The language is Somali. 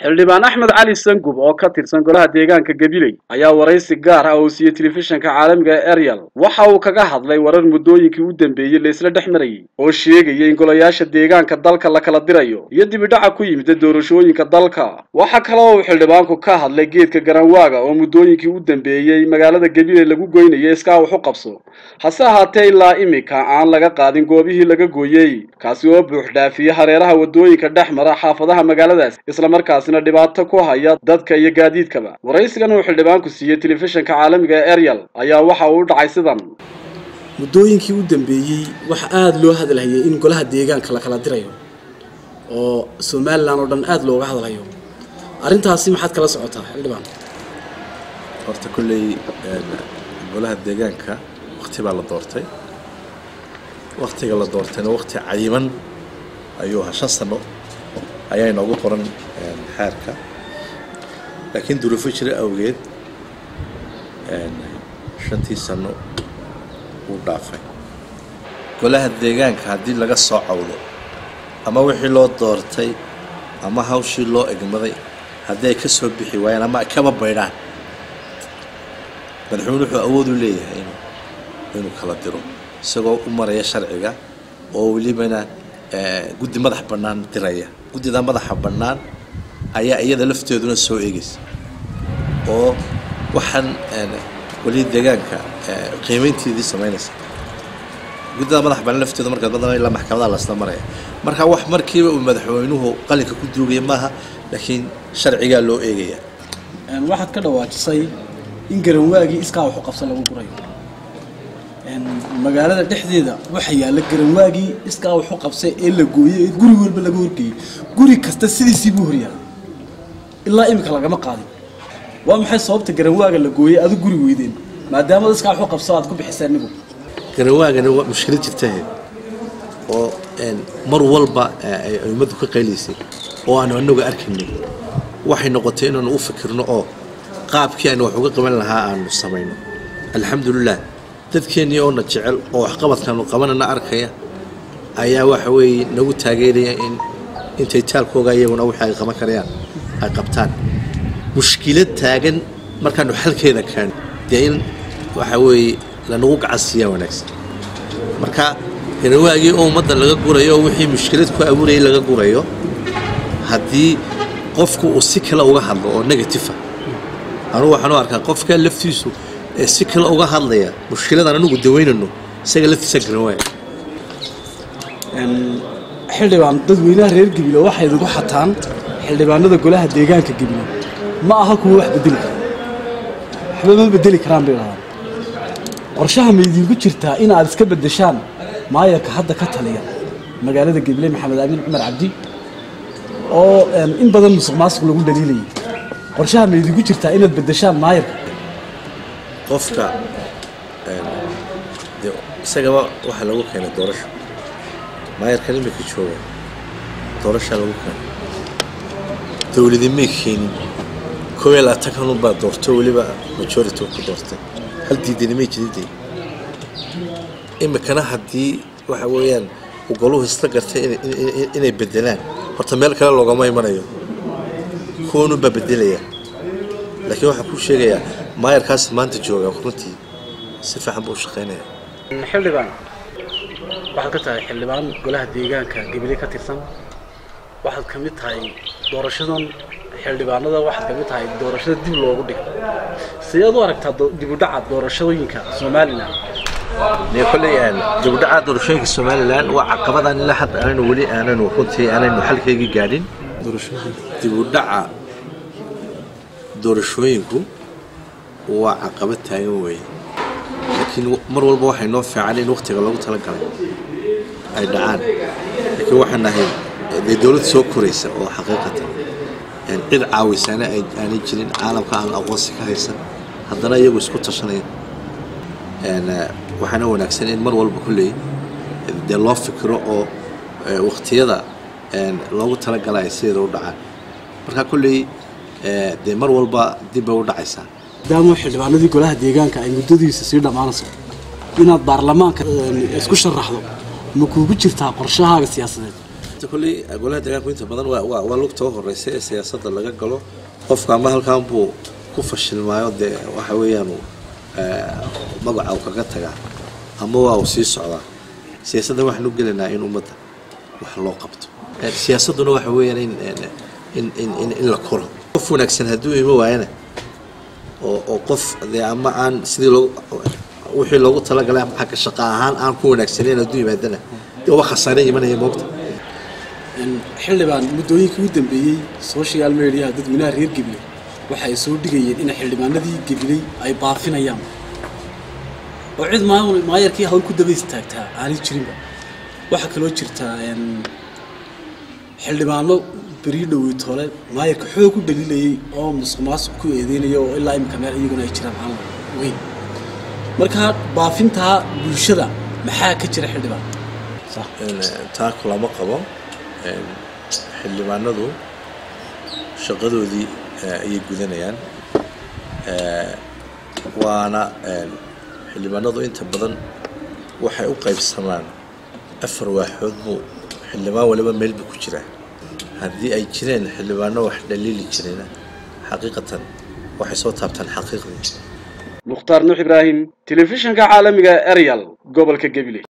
xildhibaan axmed cali sangub oo ka tirsan golaha deegaanka gabiley ayaa waraysi gaar ah oo siiyey telefishinka caalamiga ee eryal waxa uu kaga hadlay warar muddooyinkii u dambeeyey laysla dhex marayay oo sheegaya in golayaasha deegaanka dalka la kala dirayo iyo dibidhaca ku yimida doorashooyinka dalka waxa kale oo uu xildhibaanku ka hadlay geedka garanwaaga oo muddooyinkii u dambeeyey magaalada gabiley lagu goynayay iskaa wax u qabso hase ahaatee ilaa imika aan laga qaadin goobihii laga gooyey kaasi oo buux dhaafiyey hareeraha waddooyinka dhex mara xaafadaha magaaladaas islamarkaasina dhibaato ku haya dadka iyo gaadiidkaba waraysigan uu xildhibaanku siiyey telefishinka caalamiga ee eryal ayaa waxa uu u dhacay sidan muddooyinkii u dambeeyey waxa aada loo hadalhayay in golaha deegaanka la kala dirayo oo somalilan oo dhan aada looga hadalhayo arrintaasi maxaad kala socotaa xildhibaan horta kolley golaha deegaanka wakti baa la doortay waktiga la doortayna wakti cayiman ayuu ahaa shan sano ayaa inoogu qoran xeerka laakiin duruufo jira awgeed shantii sano wuu dhaafay golaha deegaanka haddii laga soo cawdo ama wixii loo doortay ama hawshii loo egmaday haddii ay ka soo bixi waayaan ama ay kaba baydhaan madaxweyne wuxuu awood u leeyahay inuu inuu kala diro isagoo u maraya sharciga oo welibana guddi madax bannaan diraya guddida madaxa bannaan ayaa iyada lafteeduna soo eegaysa oo waxaan weli deegaanka qiimaynteedii samaynaysa guddida madax bannaan lafteedu markaad badan ilaa maxkamadaha lasla maraya marka wax markiiba uu madaxweynuhu qalinka ku duugaya maaha laakiin sharcigaa loo eegaya waxaad ka dhawaajisay in garanwaagii iskaa waxu qabsan lagu gurayo magaalada dhexdeeda waxa yaalla garanwaagii iskaa waxu qabsay ee la gooyey ee guri walba laga horgeeyey guri kasta sidiisii buu horyaala ilaa imika lagama qaadin waa maxay sababta garanwaaga la gooyey adu guri weydeen maadaama iskaa waxu qabso aad ku bixiseen nigu garanwaagana waa mushkilad jirtahe oo mar walba ay ummaddu ka qaylaysay oo aanu anagu arkaynay waxay noqotay inaanu u fikirno oo qaabkii aynu wax uga qaban lahaa aanu samayno alxamdulilah dadkeennii oona jecel oo waxqabadkaanu qabanana arkaya ayaa waxa weeye nagu taageeraya in intay taalkooga iyaguna wixii ay qaban karayaan ay qabtaan mushkilad taagan markaanu xalkeeda keeno dee in waxa weeye lanagu gacansiiyaa wanaagsan marka garawaagii oo ummadda laga gurayo oo wixii mushkilad ku abuurayay laga gurayo haddii qofku uu si kale uga hadlo oo negatifa anugu waxaan u arkaa qofka laftiisu ee si kale uga hadlaya mushkiladaan anugu dawaynano isaga laftiisa garanwaaya xildhibaan dadweynaha reer gebilo waxay idinku xataan xildhibaanada golaha deegaanka gebilo ma aha kuwa wax bedeli kara waxba ma bedeli karaan bay dhahdaan qorshaha ma idinku jirtaa in aad iska beddeshaan maayarka hadda ka taliya magaalada gebile maxamed amiin cumar cabdi oo in badan musuq maasuq lagu dhaliilayay qorshaha ma idinku jirtaa inaad beddeshaan maayarka qofka de isagaba waxaa lagu keenay doorasho maayarkan imika jooga doorashaa lagu keenay dowladi may keenin koob iyo labaatan unbaa doorto weliba majority ku doortay hal diidani may jiridee imikana haddii waxa weeyaan uu goluhu isla gartay inay bedelaan horta meel kale loogama imanayo kuwanunbaa bedelaya laakiin waxaan kuu sheegayaa maayarkaas maanta jooga runtii si fiican buu u shaqaynaya xildhibaan waxaad ka tahay xildhibaan golaha deegaanka gebile ka tirsan waxaad ka mid tahay doorashadan xildhibaanada waxaad ka mid tahay doorashada dib loogu dhigay sideed u aragtaa dibudhaca doorashooyinka somalilan kolley dibudhaca doorashooyinka somalilan waa caqabadaan ilaa hadda aanaynu weli aanaynu runtii aanaynu xalkeygii gaadhin dibudhaca doorashooyinku waa caqabad taagan weeye laakiin mar walba waxay noo fiican in waktiga loogu talagalay ay dhacaan laakiin waxaan nahay dee dowlad soo koraysa oo xaqiiqatan cid caawisaana aanay jirin caalamka aan aqoonsi ka haysan haddana iyagu isku tashanaya waxaana wanaagsan in mar walba kolley dee loo fikiro oo waktiyada loogu talagalaya sideeda u dhacaan marka kolley dee mar walba dib bay u dhacaysaa maadaama xildhibaanadii golaha deegaanka ay muddadiisa sii dhammaanayso inaad baarlamaanka isku sharaxdo ma kuugu jirtaa qorshahaaga siyaasadeed horta kolley golaha deegaanku inta badan waa waa waa lugta u horeysa ee siyaasadda laga galo qofka ama halkan buu ku fashilmaayo dee waxa weeyaan uu, eh, magaca uu kaga tagaa ama waa uu sii socdaa siyaasadda waxaan u gelaynaa in ummadda wax loo qabto Eh, siyaasadduna waxa weeyaan in in in in, in la koro qof wanaagsan hadduu imo waayana oo oo qof dee ama aan sidii loogu wixii loogu talagalay ama xagga shaqo ahaan aan ku wanaagsanayn hadduu yimaadana dee waa khasaare imanaya moogta Een, xildhibaan muddooyinkii u dambeeyey social mediaha dadweynaha reer gabiley waxa ay soo dhigayeen in xildhibaanadii gabiley ay baafinayaan oo cid maamul maayarkii hawl ku daba istaagtaa aanay jirinba waxaa kaloo jirtaa een, xildhibaano berii dhowey tole maayarka xoog u dhaliilayay oo musuq maasuq ku eedeynaya oo ilaa imika meel iyaguna ay jiraan aan weyn marka baafintaa bulshada maxaa ka jira xildhibaan Een, taa kulama qabo Een, xildhibaanadu shaqadoodii eh, ayay gudanayaan Eh, waana een, xildhibaanadu inta badan waxay u qaybsamaan afar waaxood buu xildhibaan waliba meel buu ku jiraa haddii ay jireen xildhibaano wax dhaliili jirena xaqiiqatan waxay soo taabtaan xaqiiqdii mukhtaar nuux ibraahim telefishinka caalamiga ariel gobolka gabiley